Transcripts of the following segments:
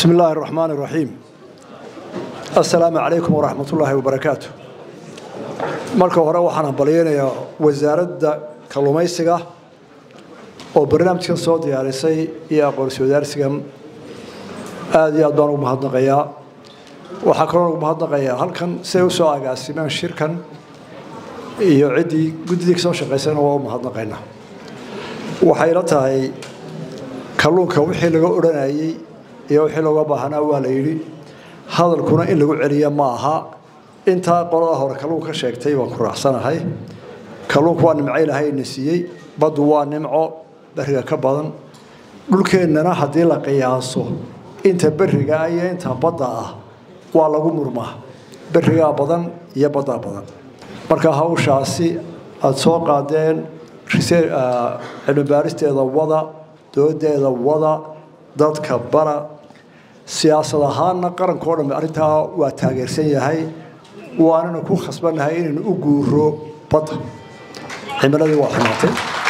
بسم الله الرحمن الرحيم السلام عليكم ورحمة الله وبركاته marka hore waxaan hambalyeynayaa wasaaradda kalluumaysiga oo barnaamijkan soo diyaarisay iyo aqoonsi wadaarsigan aada iyo aad baan ugu mahadnaqayaa waxaa kaloo ugu mahadnaqayaa halkan siday usoo agaasimeen shirkan iyo ciddii guddidii kasoo shaqaysayna waa u mahadnaqaynaa waxay la tahay kalluunka wixii laga odhanayey iyo wixii looga baahnaa waa la yidhi hadalkuna in lagu celiya ma aha intaa qolada hore kalluunka sheegtay waan ku raacsanahay kalluunku waa nimco ilaahayna siiyey baddu waa nimco beriga ka badan dhulkeennana haddii la qiyaaso inta beriga iyo inta badda ah waa lagu murmaa berigaa badan iyo baddaa badan marka hawshaasi aada soo qaadeen cilmibaaristeeda wada doodeeda wada dadka bara siyaasad ahaanna qarankao dhan arrintaa waa taageersan yahay waanana ku khasbannahay inaynu u guuro badda cimiladii waa xumaatay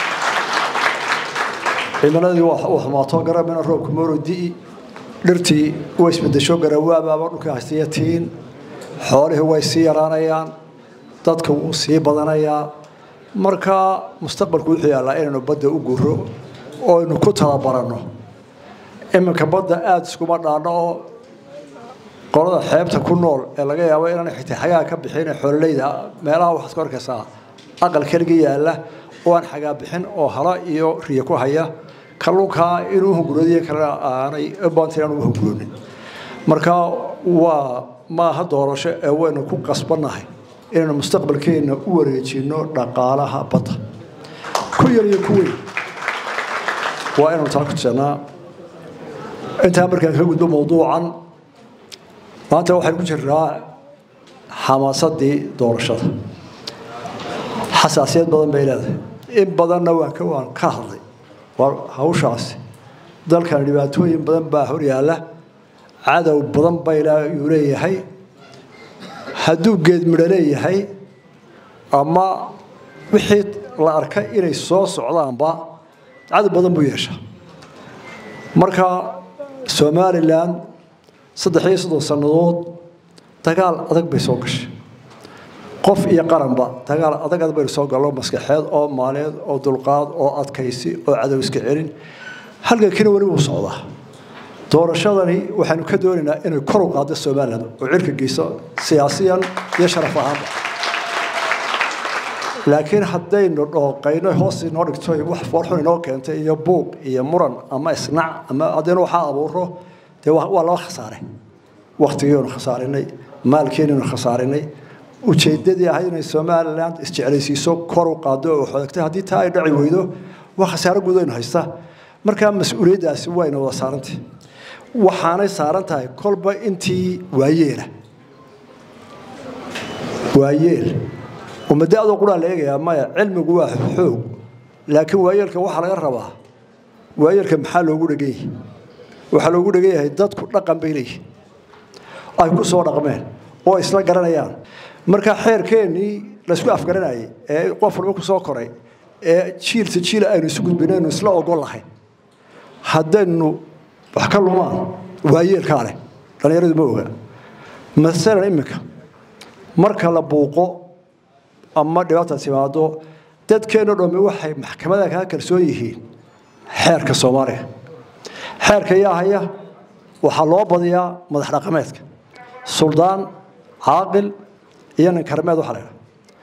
cimiladii waa xumaato garabina roobka mooro di'i dhirtii way isbedesho garawaabaaba dhulka haystayatiin xoolihii way sii yaraanayaan dadka wuu sii badanayaa markaa mustaqbalku wuxuu yaallaa inaynu badda u guuro oo aynu ku talabaranno iminka badda aada iskuma dhaanno oo qolada xeebta ku nool ee laga yaabo inaan xitaa xagaa ka bixin xoololeyda meelaha waxaad ku arkaysaa aqal keliga yaalla oo aan xagaa bixin oo hala iyo riya ku haya kalluunkaa inuu hunguradiyo kalena aanay baanta inaan u hunguroonin marka waa maaha doorasho ee waynu ku qasbannahay inaynu mustaqbalkeenna u wareejinno dhaqaalaha badda ku yar iyo ku weyn waa inaynu taa ku tusannaa intaa markaan ka gudbo mawduucan maanta waxaynu ku jirnaa xamaasadii doorashada xasaasiyad badan bay leedahay in badanna waan ka waan ka hadlay waa hawshaasi dalkan dhibaatooyin badan baa hor yaalla cadow badan bayuu leeyahay hadduu geed midho leeyahay ama wixii la arkay inay soo socdaanba cadow badan buu yeeshaa marka somalilan saddex iyo soddon sannadood dagaal adag bay soo gashay qof iyo qaranba dagaal adag adag baynu soo gallo maskaxeed oo maaleed oo dulqaad oo adkaysi oo cadow iska celin halgankina weli wuu socdaa doorashadani waxaanu ka doonaynaa inay kor u qaaddo somalilan oo cirka geyso siyaasiyan iyo sharaf ahaanba laakiin haddaynu dhooqayno hoos inoo dhigto wax foorxun inoo keentay iyo buuq iyo muran ama isnac ama haddaynu waxaa abuuro dee waa laba khasaare waktigiinu khasaarinay maalkeeninu khasaarinay ujeedadii ahayd inay somalilan isjeclaysiiso kor u qaado oo xodagtay haddii taa ay dhaci weydo waa khasaaro gudaynu haysta markaa mas-uuliyaddaasi wayna wada saarantay waxaanay saaran tahay kolba intii waayeela waayeel umadaadoo quraa la eegayaa maya cilmigu waa xoog laakiin waayeelka waxaa laga rabaa waayeelka maxaa loogu dhegan yahay waxaa loogu dhegan yahay dadku dhaqan bay leeyihin ay ku soo dhaqmeen oo isla garanayaan markaa xeerkeennii laysku afgaranayay ee qof walba ku soo koray ee jiilta jiila aynu isu gudbinaynu isla ogol lahayn haddaynu wax ka lumaan waayeelkaa leh dhallinyaradu ma oga masalan iminka marka la buuqo ama dhibaata timaado dadkeenno dhammi waxay maxkamada kaa kalsoon yihiin xeerka soomaaliga xeerka yaa haya waxaa loo badiyaa madax dhaqameedka suldaan caaqil iyo nin karmeed waxa laydhaha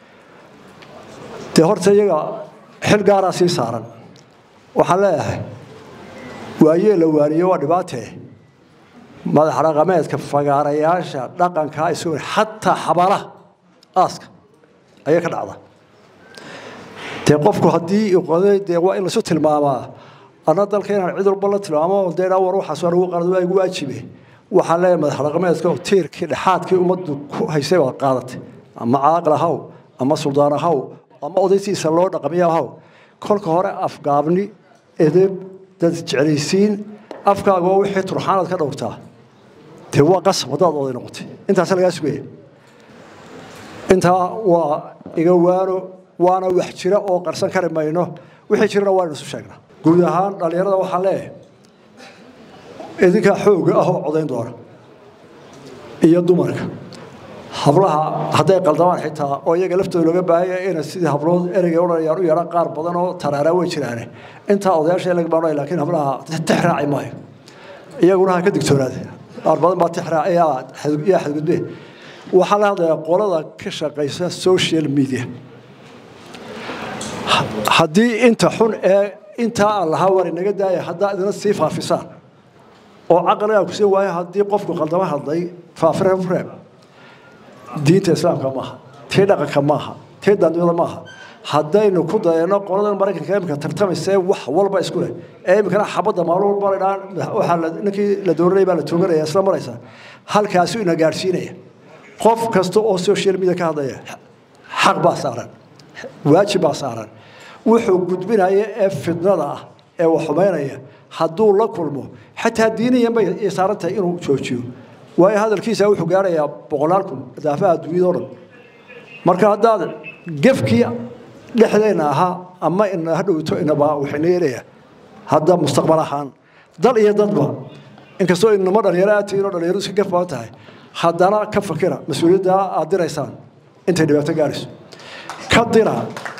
dee horta iyaga xil gaaraa sii saaran waxaan leeyahay waayee la waaniyo waa dhibaatee madax dhaqameedka fagaarayaasha dhaqankaa isu xataa xabaalaha aaska ayay ka dhacda dee qofku haddii qoday dee waa in laisu tilmaamaa anna dalka inaan cid walba la tilmaamo dee war waxaas waa lagu qalad waa igu waajibe waxaan leeyahay madax dhaqameedka oo tiirkii dhexaadkii ummaddu ku haysay baad qaadatay ama caaqil ahaw ama suldaan ahaw ama odaysiisa loo dhaqamiyo ahaw kolka hore afgaabni edeb dad jeclaysiin afkaaga oo wixii turxaanaad ka dhowrtaa dee waa qasab haddaad oday noqotay intaasa lagaa sugaya intaa waa iga waano waana wax jira oo qarsan kari mayno wixii jirana waa inu isu sheegnaa guud ahaan dhallinyarada waxaan leeyahay idinkaa xooga ah oo codayn doona iyo dumarka hablaha hadday qaldamaan xitaa oo iyaga laftooda looga baahanya inay sidii hablood ereyga odhanayaan u yeedhaan qaar badan oo taraaraa way jiraane intaa odayaasha laga baanaya laakiin hablaha tix raaci maayo iyaguna ha ka digtoonaade qaar badan baa tix raac yaa xadgudbe waxaa la hadlayaa qolada ka shaqaysa social media haddii inta xun ee intaa aan lahaa war inaga daaya haddaa idina sii faafisaan oo caqligaa kusin waayo haddii qofku qaldama hadlay faafireen reeb diinta islaamka maaha tii dhaqanka maaha tii dandiyada maaha haddaynu ku dayano qoladan maraykanka imika tartamaysee wax walba isku leh ee imikana xabadda maalin walba ladhaan waxaa ninkii la dooranaya baa la tooganaya isla maraysa halkaasi ina gaadhsiinaya qof kasta oo social media ka hadlaya xaq baa saaran waajib baa saaran wuxuu gudbinaya ee fidnada ah ee wax xumaynaya hadduu la kulmo xataa diiniyan bay saaran tahay inuu joojiyo waayo hadalkiisa wuxuu gaarayaa boqolaal kun daafaha adduunyada o dhan marka haddaad gefkii dhexdayna ahaa ama ina hadhowto inaba waxayna yeelayaa hadda mustaqbal ahaan dal iyo dadba inkastoo inama dhalinyaro aad tihiin oo dhalinyaro iska gaf badan tahay haddana ka fakira mas-uuliyadda aad diraysaan intay dhibaato gaarayso ka dira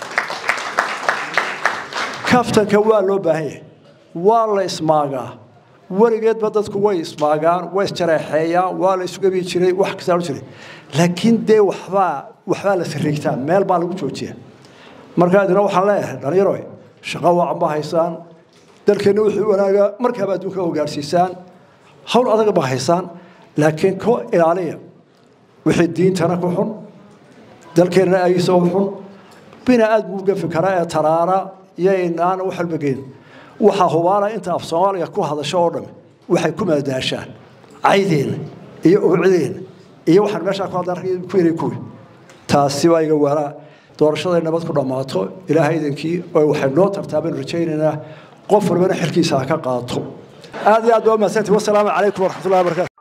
kaftanka waa loo baahan yahay waa la ismaagaa weligeedba dadku way ismaagaan way isjareexeeyaan waa la isugabi jiray wax kastaa jiray laakiin dee waxbaa waxbaa la sariigtaa meel baa lagu joojiya markaa idina waxaan leeyahay dhalinyaro shaqo wacan baa haysaan dalkeenna wuxuu wanaagaa markaaba adduunka oo gaarsiisaan hawl adag baa haysaan laakiin ko ilaaliya wixii diintana ku xun dalkeenna ayisoo xun bina aad buu gafi karaa ee taraara iyo inaan wax walba geyn waxaa hubaala inta af soomaaliga ku hadasho oo dhami waxay ku maadaashaan caydeenna iyo oocdeenna iyo waxaan meeshaa ku hadlaan ku yiri kuwi taasi waa iga waaraa doorashaday nabad ku dhammaato ilaahay idinkii oo waxay noo tartaa baynu rajaynaynaa qof walbana xilkiisa ha ka qaato aad iyo aad baa umahadsantii wasalaamu calaykum waraxmatullahi wabarakatu